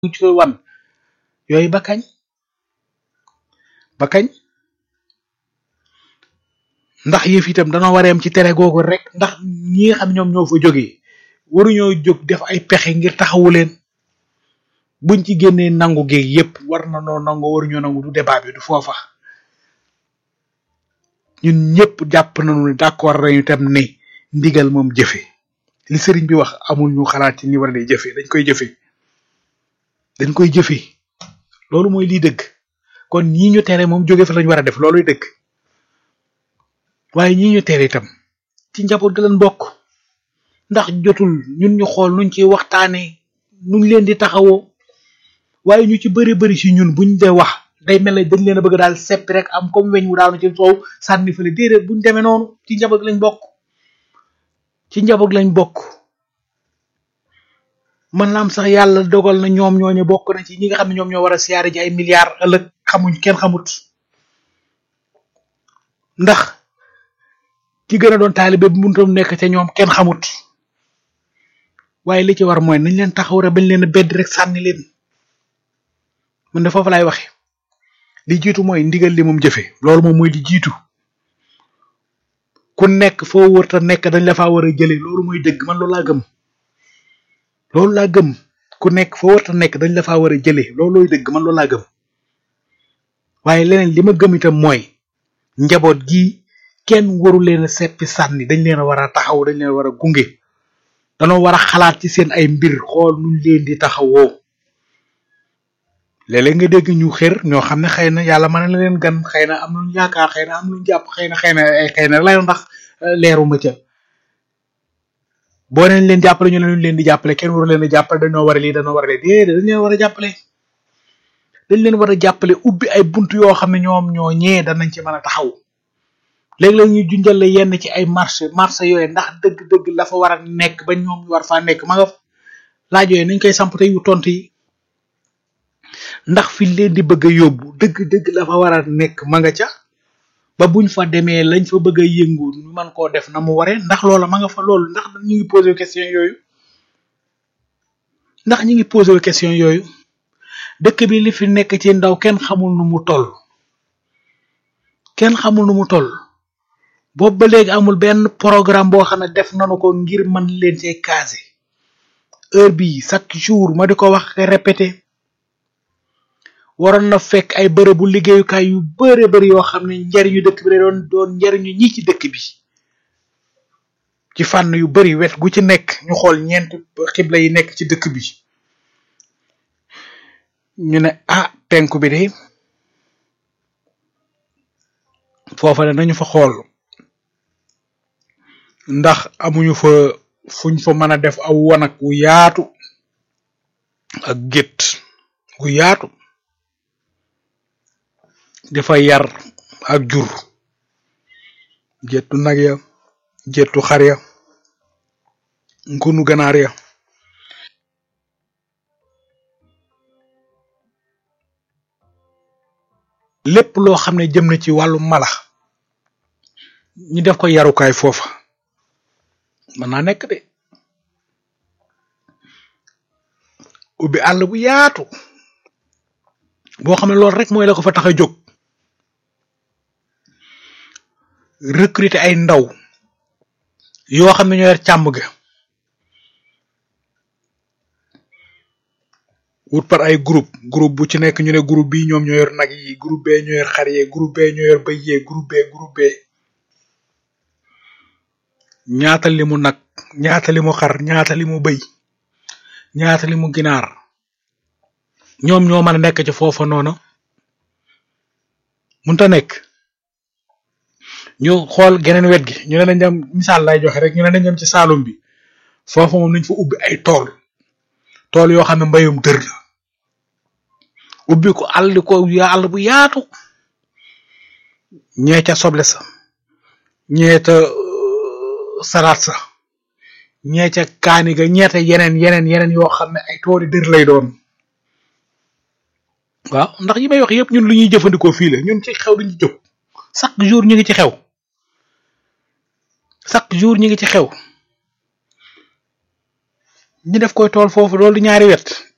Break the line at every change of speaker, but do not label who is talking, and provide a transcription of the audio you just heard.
ñu ci wan yooyu ba kañ ba kañ ndax yëf itam danoo war a yem ci tere googu rek ndax ñi nga xam ñoom ñoo fa jógee waruñoo jóg def ay pexe ngir taxawu leen buñ ci génnee nangu géeg yépp war na noo nangu waruñoo nangu du débat bi du foofa ñun ñëpp jàpp nañu ne d'accord nañu tam ne ndigal moom jëfe li sëriñ bi wax amul ñu xalaat ci ni war a jëfe dañ koy jëfe dañ koy jëfe loolu mooy lii dëgg kon ñii ñu tere moom jóge fa lañu war a def looluy dëgg waaye ñii ñu tere itam ci njaboot gi leen bokk ndax jotul ñun ñu xool nuñ ci waxtaanee nuñ leen di taxawoo waaye ñu ci bëri bëri si ñun buñ dee wax day mel ne dañ leen a bëgg daal seppi rek am comme weñ wu daanu ci soow sànni fële déedéet buñ demee noonu ci njaboot lañ bokk ci njaboot lañ bokk man naam sax yàlla dogal na ñoom ñooñu bokk na ci ñi nga xam ne ñoom ñoo war a siyaare ji ay milliards ëllëg xamuñ kenn xamut ndax ki gën a doon taalibe bu muntam nekk ca ñoom kenn xamut waaye li ci war mooy nañ leen taxaw rek bañ leen a bedd rek sànni leen man de foofu laay waxe li jiitu mooy ndigal li moom jëfe loolu moom mooy li jiitu ku nekk foo wërta nekk dañ la faa war a jële loolu mooy dëgg man loolu laa gëm loolu laa gëm ku nekk foo wërta nekk dañ la faa war a jële loolooy dëgg man loolu laa gëm waaye leneen li ma gëm itam mooy njaboot gi kenn waru leen a seppi sànni dañ leen a war a taxaw dañ leen war a gunge danoo war a xalaat ci seen ay mbir xool nuñ leen di taxawoo léeg-léeg nga dégg ñu xër ñoo xam ne xëy na yàlla mën na leen gan xëy na am nañu yaakaar xëy na am nañu jàpp xëy na xëy na ay xëy na lay ndax leeruma ca boo neen leen jàppale ñu ne leen di jàppale kenn waru leen a jàppale dañoo war a lii dañoo war a lii déedéet dañ leen war a jàppale dañ leen war a jàppale ubbi ay bunt yoo xam ne ñoom ñoo ñee danañ ci mën a taxaw léeg-léeg ñu junjale yenn ci ay marché marché yooyu ndax dëgg-dëgg la fa war a nekk ba ñoom ñu war faa nekk ma nga laaj yooyu nañ koy samp te yu tont yi ndax fi leen di bëgg a yóbbu dëgg-dëgg la fa war a nekk ma nga ca ba buñ fa demee lañ fa bëgg a yëngu ñu mën koo def na mu waree ndax loola ma nga fa loolu ndax ñu ngi posé question yooyu ndax ñu ngi posé question yooyu dëkk bi li fi nekk ci ndaw kenn xamul nu mu toll kenn xamul nu mu toll boobu ba léegi amul benn programme boo xam ne def nanu ko ngir mën leen cee casé heure bii chaque jour ma di ko wax répété waroon na fekk ay bërëbu liggéeyukaay yu bëre bëri yoo xam ne njariñu dëkk bi da doon doon njariñu ñi ci dëkk bi ci fànn yu bëri wet gu ci nekk ñu xool ñeent xibla yi nekk ci dëkk bi ñu ne ah penku bi de foofa ne nañu fa xool ndax amuñu fa fuñ fa mën a def aw wanag wu yaatu ak gétt gu yaatu dafa yar ak jur jettu nag ya jettu xar ya ngunu ganaar ya lépp loo xam ne jëm na ci wàllu mala ñu def ko yarukaay foofa mën naa nekk de ubbi àll bu yaatu boo xam ne loolu rek mooy la ko fa tax a jóg recruter ay ndaw yoo xam ne ñoo yor càmm ga wut par ay groupe groupe bu ci nekk ñu ne groupe bi ñoom ñoo yor nag yi groupe bee ñoo yor xar yee groupe bee ñoo yor bëy yee groupe bee groupe bee ñaata li mu nag ñaata li mu xar ñaata li mu bëy ñaata li mu ginaar ñoom ñoo mën a nekk ci foofa noonu munta nekk ñu xool geneen wet gi ñu ne nañ dem misaal lay joxe rek ñu ne nañ dem ci Saalum bi foofa moom nañ fa ubbi ay tool tool yoo xam ne mbayum dër la ubbi ko àll ko àll bu yaatu ñee ca soble sa ñee ca salaat sa ñee ca kaani ga ñeete yeneen yeneen yeneen yoo xam ne ay tooli dër lay doon waaw ndax yi may wax yëpp ñun lu ñuy jëfandikoo fii la ñun ci xew duñu jóg chaque jour ñu ngi ci xew chaque jour ñu ngi ci xew ñu def koy tool foofu loolu ñaari wet